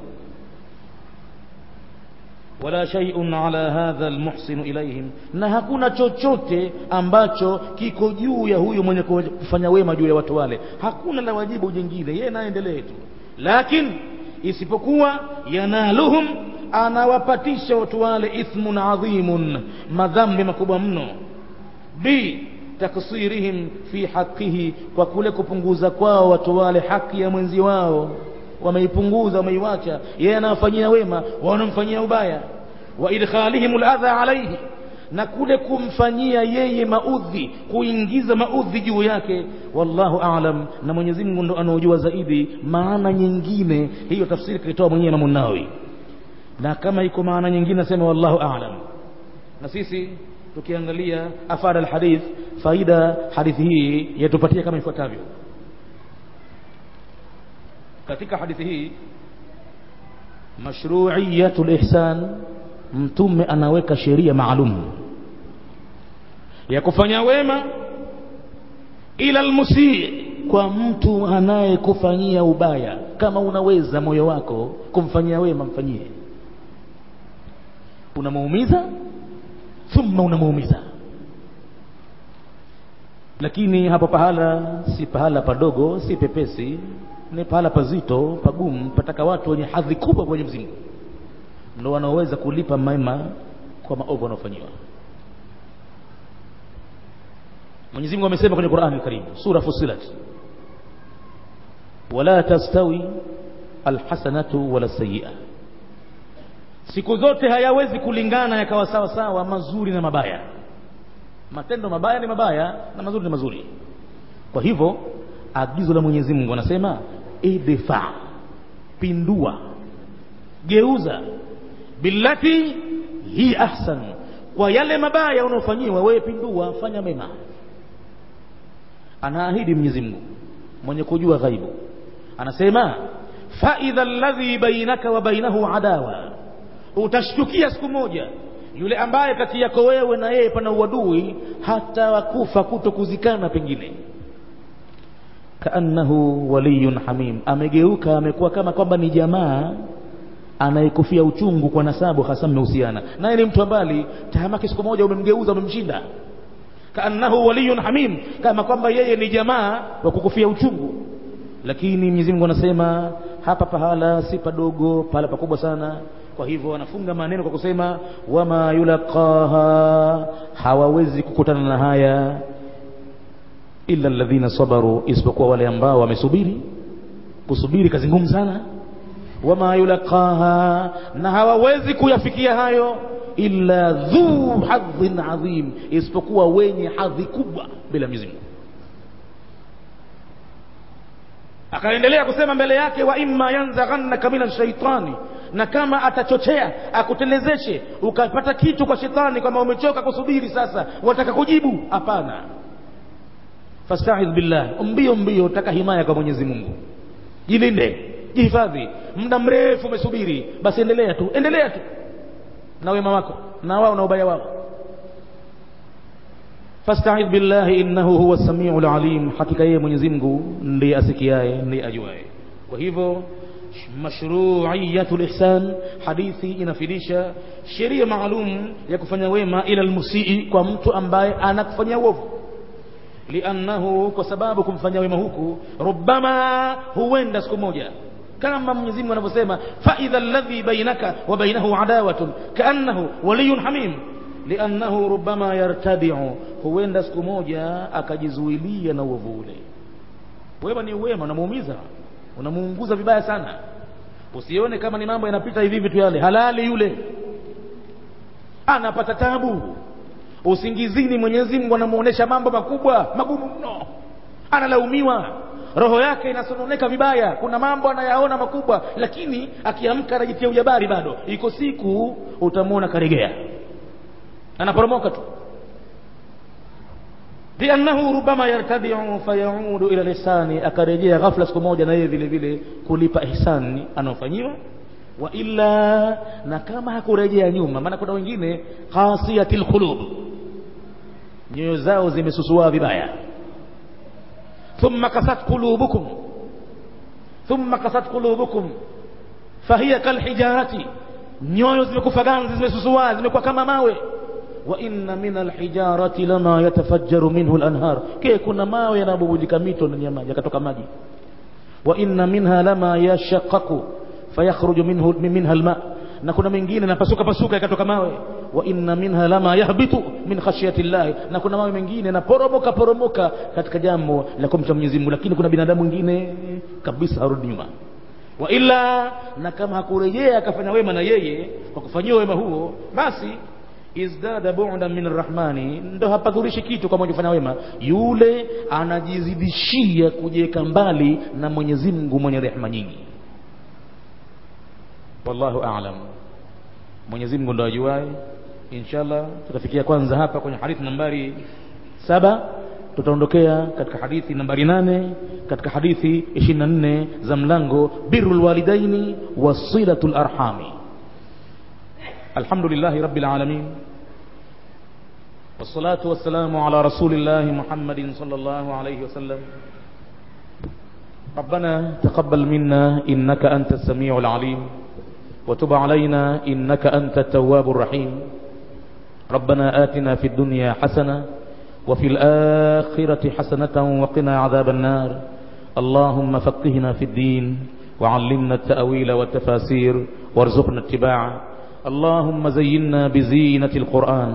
wala shay'un ala hadha almuhsinu ilaihim na hakuna chochote ambacho kiko juu ya huyu mwenye kufanya wema juu ya watu wale hakuna la wajibu jingine yeye naendelee tu lakini isipokuwa yanaluhum anawapatisha watu wale ithmun adhimun madhambi makubwa mno b taksirihim fi haqihi kwa kule kupunguza kwao watu wale haki ya mwenzi wao wameipunguza wameiwacha yeye anawafanyia wema wanamfanyia ubaya wa idkhalihim aladha alayhi na kule kumfanyia yeye maudhi kuingiza maudhi juu yake wallahu aalam na Mwenyezi Mungu ndo anaojua zaidi maana nyingine hiyo tafsiri kaitoa mwenyewe Imam Nawawi na kama iko maana nyingine nasema wallahu aalam na sisi tukiangalia afada alhadith faida hadithi hii yatupatia kama ifuatavyo katika hadithi hii mashru'iyatul ihsan mtume anaweka sheria maalum ya kufanya wema ila almusii kwa mtu anayekufanyia ubaya kama unaweza moyo wako kumfanyia wema mfanyie unamuumiza thumma unamuumiza lakini hapo pahala si pahala padogo si pepesi ni pahala pazito pagumu pataka watu wenye hadhi kubwa kwenye mzimu ndo wanaoweza kulipa mema kwa maovu wanaofanyiwa Mwenyezi Mungu amesema kwenye Qur'an al-Karim sura Fussilat wala tastawi alhasanatu wala sayyi'a siku zote hayawezi kulingana yakawa sawa sawa mazuri na mabaya matendo mabaya ni mabaya na mazuri ni mazuri kwa hivyo agizo la Mwenyezi Mungu anasema idfa pindua geuza billati hi ahsan kwa yale mabaya unaofanyiwa wewe pindua fanya mema anaahidi Mwenyezi Mungu mwenye kujua ghaibu anasema fa idha alladhi bainaka wa bainahu adawa utashtukia siku moja yule ambaye kati yako wewe na yeye pana uadui hata wakufa kuto kuzikana pengine kaannahu waliyun hamim amegeuka amekuwa kama kwamba ni jamaa anayekufia uchungu kwa nasabu hasa mmehusiana naye ni mtu mbali tahamaki siku moja umemgeuza umemshinda kaannahu waliyun hamim kama kwamba yeye ni jamaa wa kukufia uchungu lakini Mwenyezi Mungu anasema hapa pahala si padogo pahala pakubwa sana kwa hivyo wanafunga maneno kwa kusema wama yulaqaha hawawezi kukutana na haya illa alladhina sabaru isipokuwa wale ambao wamesubiri kusubiri kazi ngumu sana wama yulaqaha na hawawezi kuyafikia hayo illa dhu hadhin adhim isipokuwa wenye hadhi kubwa bila Mwenyezi Mungu akaendelea kusema mbele yake wa imma yanzaghannaka min shaitani na kama atachochea akutelezeshe ukapata kitu kwa shetani kama umechoka kusubiri sasa wataka kujibu hapana fasta'idh billah mbio mbio utaka himaya kwa Mwenyezi Mungu jilinde jihifadhi muda mrefu umesubiri basi endelea tu endelea tu na wema wako na wao na ubaya wao fasta'idh billahi innahu huwa samiul alim hakika yeye Mwenyezi Mungu ndiye asikiaye ndiye ajuaye kwa hivyo mashru'iyatul ihsan hadithi inafidisha sheria maalum ya kufanya wema ila almusii kwa mtu ambaye anakufanyia uovu liannahu kwa sababu kumfanyia wema huku rubbama huenda siku moja kama Mwenyezi Mungu anavyosema fa idha alladhi bainaka wa bainahu adawatun kaannahu waliyun hamim liannahu rubbama yartadi'u huenda siku moja akajizuilia na uovu ule wema ni wema unamuumiza unamuunguza vibaya sana usione kama ni mambo yanapita hivi vitu yale halali yule anapata tabu usingizini Mwenyezi Mungu anamuonesha mambo makubwa magumu mno analaumiwa roho yake inasononeka vibaya kuna mambo anayaona makubwa lakini akiamka anajitia ujabari bado iko siku utamwona karegea anaporomoka tu liannahu rubama yartadiu fayaudu ila lisani akarejea ghafla siku moja na yeye vile vile kulipa ihsani anaofanyiwa wa illa na kama hakurejea nyuma maana kuna wengine qasiyatil qulub nyoyo zao zimesusua vibaya thumma kasat qulubukum thumma kasat qulubukum fahiya kalhijarati nyoyo zimekufa ganzi zimesusua zimekuwa kama mawe wa inna min alhijarati lama yatafajjaru minhu alanhar ke kuna mawe yanabubujika mito ndani ya maji yakatoka maji wa inna minha lama yashaqqaqu fayakhruju minhu minha alma na kuna mengine napasuka pasuka yakatoka mawe wa inna minha lama yahbitu min khashyati llahi na kuna mawe mengine yanaporomoka poromoka katika jambo la kumcha Mwenyezi Mungu lakini kuna binadamu mwingine kabisa harudi nyuma wa illa na kama hakurejea akafanya wema na yeye kwa kufanyiwa wema huo basi izdada bu'dan min arrahmani ndo hapadhurishi kitu kama ukifanya wema yule anajizidishia kujiweka mbali na Mwenyezi Mungu mwenye rehema nyingi wallahu a'lam Mwenyezi Mungu ndo ajuaye inshallah tutafikia kwanza hapa kwenye hadithi nambari saba tutaondokea katika hadithi nambari nane katika hadithi 24 za mlango birrul walidaini wasilatul arhami alhamdulillahi rabbil alamin والصلاة والسلام على رسول الله محمد صلى الله عليه وسلم ربنا تقبل منا إنك أنت السميع العليم وتب علينا إنك أنت التواب الرحيم ربنا آتنا في الدنيا حسنة وفي الآخرة حسنة وقنا عذاب النار اللهم فقهنا في الدين وعلمنا التأويل والتفاسير وارزقنا اتباعه اللهم زينا بزينة القرآن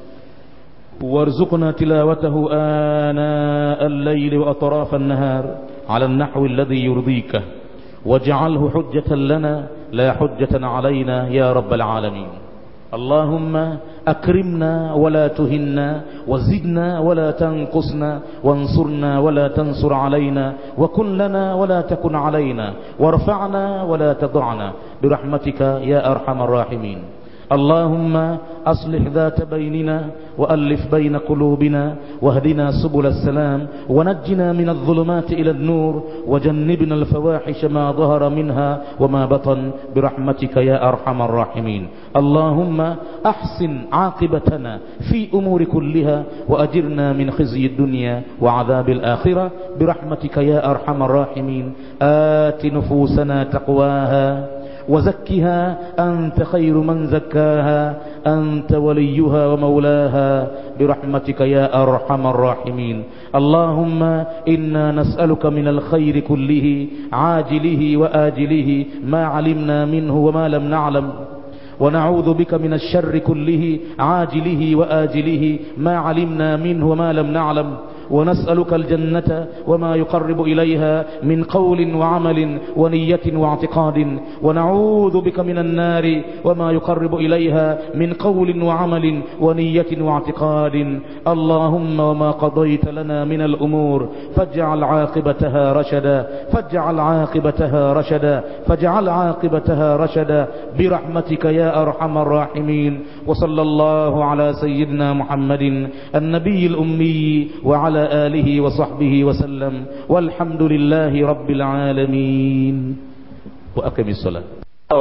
وارزقنا تلاوته آناء الليل وأطراف النهار على النحو الذي يرضيك واجعله حجة لنا لا حجة علينا يا رب العالمين اللهم أكرمنا ولا تهنا وزدنا ولا تنقصنا وانصرنا ولا تنصر علينا وكن لنا ولا تكن علينا وارفعنا ولا تضعنا برحمتك يا أرحم الراحمين اللهم أصلح ذات بيننا وألف بين قلوبنا واهدنا سبل السلام ونجنا من الظلمات إلى النور وجنبنا الفواحش ما ظهر منها وما بطن برحمتك يا أرحم الراحمين اللهم أحسن عاقبتنا في أمور كلها وأجرنا من خزي الدنيا وعذاب الآخرة برحمتك يا أرحم الراحمين آت نفوسنا تقواها وزكها أنت خير من زكاها أنت وليها ومولاها برحمتك يا أرحم الراحمين اللهم إنا نسألك من الخير كله عاجله وآجله ما علمنا منه وما لم نعلم ونعوذ بك من الشر كله عاجله وآجله ما علمنا منه وما لم نعلم ونسألك الجنة وما يقرب إليها من قول وعمل ونية واعتقاد ونعوذ بك من النار وما يقرب إليها من قول وعمل ونية واعتقاد اللهم وما قضيت لنا من الأمور فاجعل عاقبتها رشدا فاجعل عاقبتها رشدا فاجعل عاقبتها رشدا برحمتك يا أرحم الراحمين وصلى الله على سيدنا محمد النبي الأمي وعلى آله وصحبه وسلم والحمد لله رب العالمين وأقم الصلاة